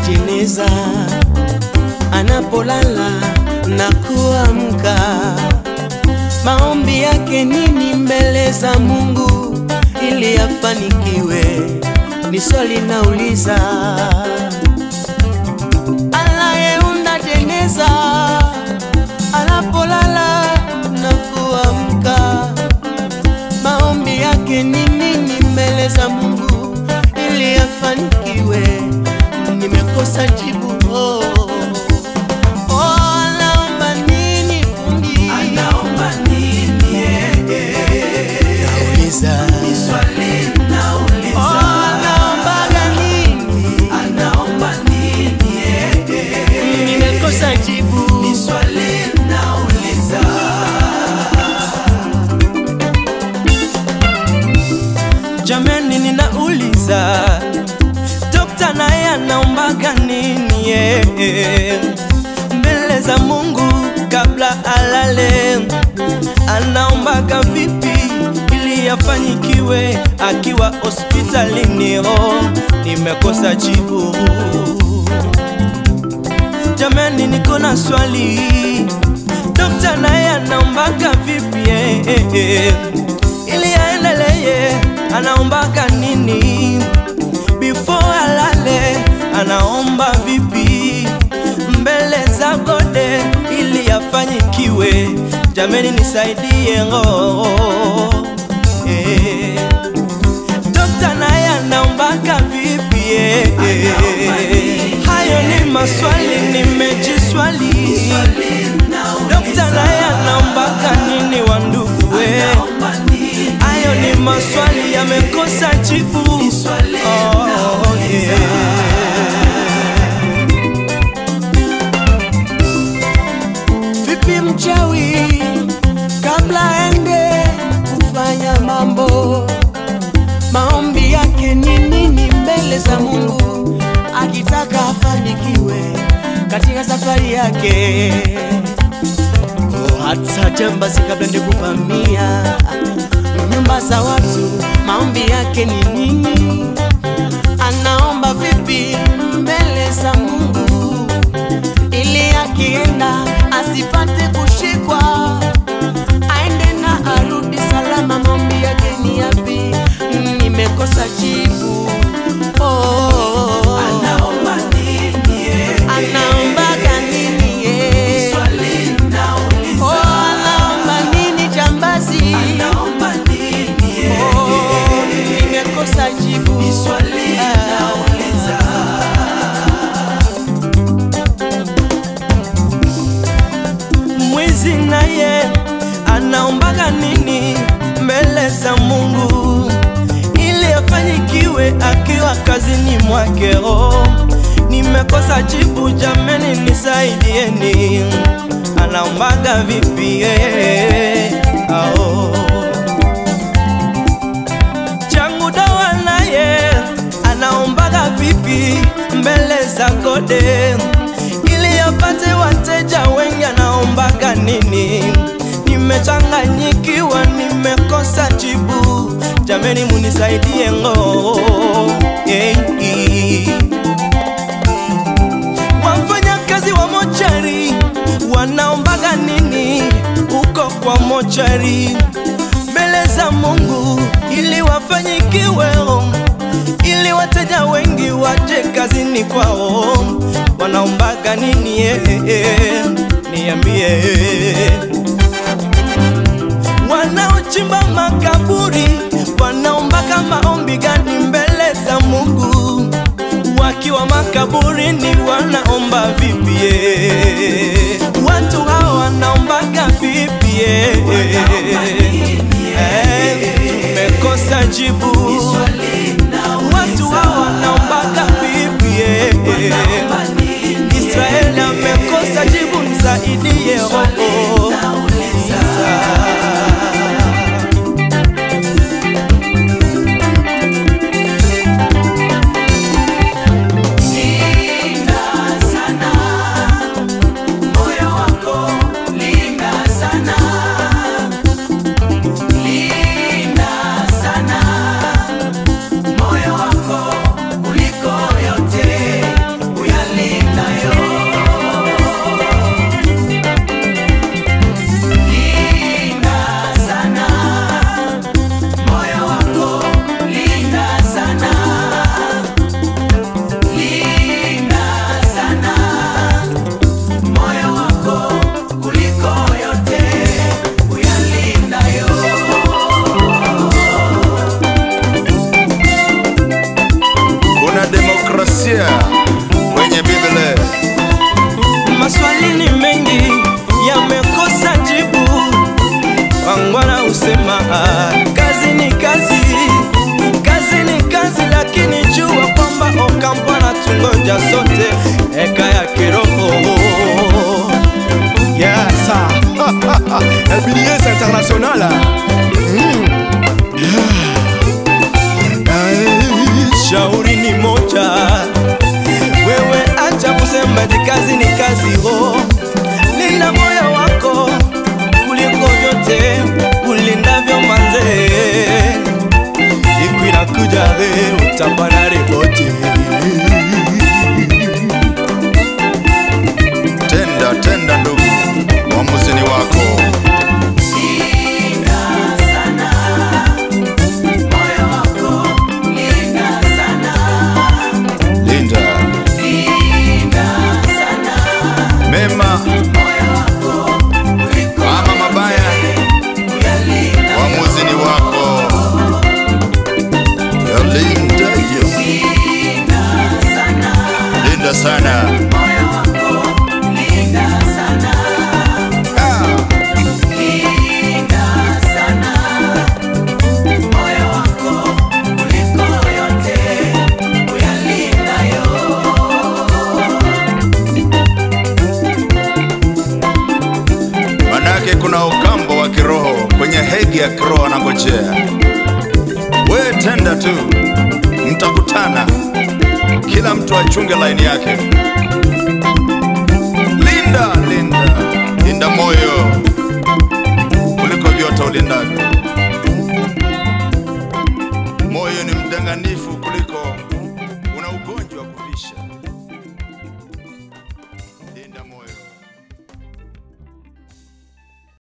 jeneza anapolala na kuamka, maombi yake nini mbele za Mungu ili afanikiwe? Ni swali nauliza. Anayeunda jeneza anapolala na kuamka, maombi yake ni nini mbele za Mungu ili afanikiwe? Nimekosa jibu. Oh, oh, anaomba nini fundi? Anaomba nini yeye? Nauliza. Swali Oh, nauliza. anaombaga nini? Anaomba nini yeye? Nimekosa jibu. Ni swali nauliza. Jameni, ninauliza dokta naye anaombaga nini yeye mbele za Mungu kabla alale? Anaombaga vipi ili afanyikiwe akiwa hospitalini? Oh, nimekosa jibu. Jameni, niko na swali, dokta naye anaombaga vipi yeye ili aendelee? Anaombaga nini before alale? Anaomba vipi mbele za gode ili afanyikiwe? Jameni, nisaidie ngo eh. Dokta naye anaombaga vipi eh, eh. Hayo ni maswali nimejiswali. Swali nauliza. Dokta naye anaombaga nini wa ndugu we? Anaomba nini Hayo ni maswali yamekosa jibu. swali Oh, nauliza. Vipi mchawi kabla aende kufanya mambo, maombi yake ni nini mbele za Mungu akitaka afanikiwe katika safari yake? Oh, hata jambazi kabla ndio kuvamia nyumba za watu, maombi yake ni nini? Anaomba vipi mbele za Mungu ili akienda asipate kushikwa, aende na arudi salama. Maombi yake ni yapi? Nimekosa jibu. Oh, oh, oh. Anaomba nini yeye? Anaombaga nini ye? Swali nauliza. Oh, anaomba nini jambazi? Anaomba nini yeye? Oh, nimekosa jibu. Ni swali Ah. nauliza. Mwizi naye anaombaga nini mbele za Mungu ili afanyikiwe akiwa kazini mwake? Oh, nimekosa jibu, jameni, nisaidieni. Anaombaga vipi? eh, ao changu dawa naye anaombaga vipi mbele za gode ili apate wateja wengi? Anaombaga nini? Nimechanganyikiwa, nimekosa jibu, jameni, munisaidie ngo hey. Wafanyakazi wa mochari wanaombaga nini huko kwa mochari mbele za Mungu ili wafanyikiwe, ili wateja wengi waje kazini kwao. Wanaombaga nini? eh, eh, niambie. Wanaochimba makaburi wanaombaga maombi gani mbele za Mungu? Wakiwa makaburini wanaomba vipi? eh? Watu hawa wanaombaga vipi? eh? Eh, Tumekosa jibu. Swali nauliza. Watu hawa wanaombaga vipi? eh? Anaomba nini Israeli amekosa jibu, nisaidie Swali roho. nauliza. Linda sana moyo wako, linda sana, linda sana Sikia kwenye Biblia Maswali ni mengi yamekosa jibu. Wangwana husema ah, kazi ni kazi, kazi ni kazi, lakini jua kwamba Okampo anatungoja sote eka ya kiroho Yes. LBDS International. Mm. shauri ni moja, wewe acha kusema eti kazi ni kazi ho, linda moyo wako kuliko vyote ulindavyo manze, siku inakuja we utapana ripoti. tenda tenda ndugu uamuzi ni wako Linda sana moyo wako, linda sana, linda linda sana mema moyo wako kuliko ama mabaya kuyalinda. uamuzi ni wako Ya linda yo Linda sana linda sana moyo wako, linda sana, ah. linda sana moyo wako kuliko yote kuyalindayo. manake kuna ukambo wa kiroho kwenye hegi ya kiroho anangojea we tenda tu mtakutana kila mtu achunge laini yake linda linda linda moyo kuliko vyote ulindavyo moyo ni mdanganifu kuliko una ugonjwa wa kuvisha linda moyo